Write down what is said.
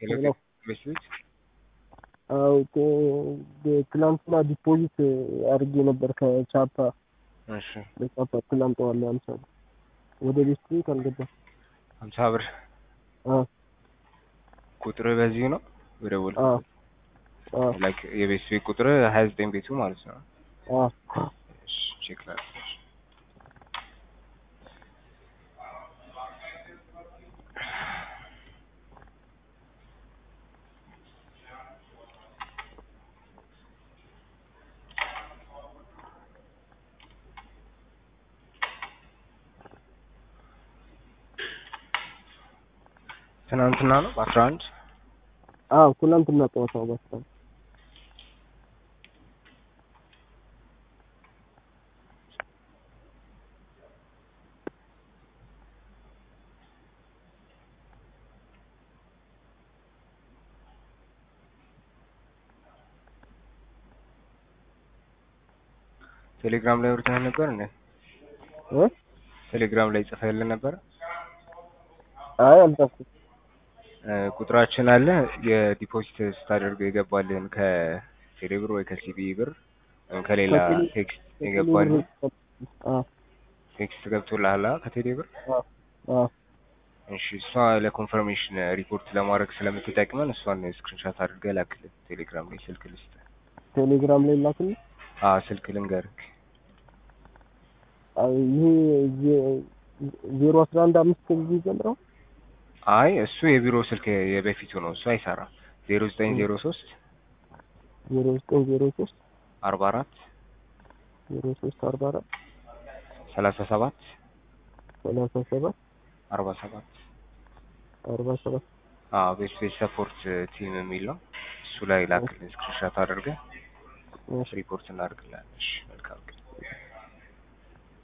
ሄሎ ቤት አዎ ትላንትና ዲፖዚት አድርጌ ነበር ከቻፓ እሺ በቻፓ ትላንጠዋለሁ አምሳ ብር ወደ ቤት ቤት አልገባም። ሀምሳ ብር አዎ ቁጥር በዚህ ነው በደወል አዎ አዎ ላይክ የቤት ቤት ቁጥር ሀያ ዘጠኝ ቤቱ ማለት ነው። አዎ እሺ ቼክ ላድርግ። ትናንትና ነው በአስራ አንድ አዎ ትላንትና ጠዋት ነው በስታ ቴሌግራም ላይ አውርተን ነበር እንዴ? እ ቴሌግራም ላይ ጽፈህልን ነበር? አይ አልጻፍኩም። እ ቁጥራችን አለ የዲፖዚት ስታደርገው የገባልን ከቴሌ ብር ወይ ከሲቢ ብር ወይም ከሌላ ከቴሌ- ቴክስት የገባልን አዎ ቴክስት ገብቶልሃል አ ከቴሌ ብር? አዎ አዎ እሺ እሷ ለኮንፈርሜሽን ሪፖርት ለማድረግ ስለምትጠቅመን እሷን ስክሪንሻት አድርገህ ላክልን ቴሌግራም ላይ ስልክ ልስጥ። ቴሌግራም ላይ ላክልኝ። አዎ ስልክ ልንገርህ አይ ይሄ ዜ- ዜሮ አስራ አንድ አምስት ጊዜ ጀምረው አይ እሱ የቢሮ ስልክ የበፊቱ ነው እሱ አይሰራም። ዜሮ ዘጠኝ ዜሮ ሶስት ዜሮ ዘጠኝ ዜሮ ሶስት አርባ አራት ዜሮ ሶስት አርባ አራት ሰላሳ ሰባት ሰላሳ ሰባት አርባ ሰባት አርባ ሰባት አዎ ቤት ቤት ሰፖርት ቲም የሚል ነው። እሱ ላይ ላክልን ስክሪንሻት አድርገህ እሺ ሪፖርት እናደርግላለን። እሺ መልካም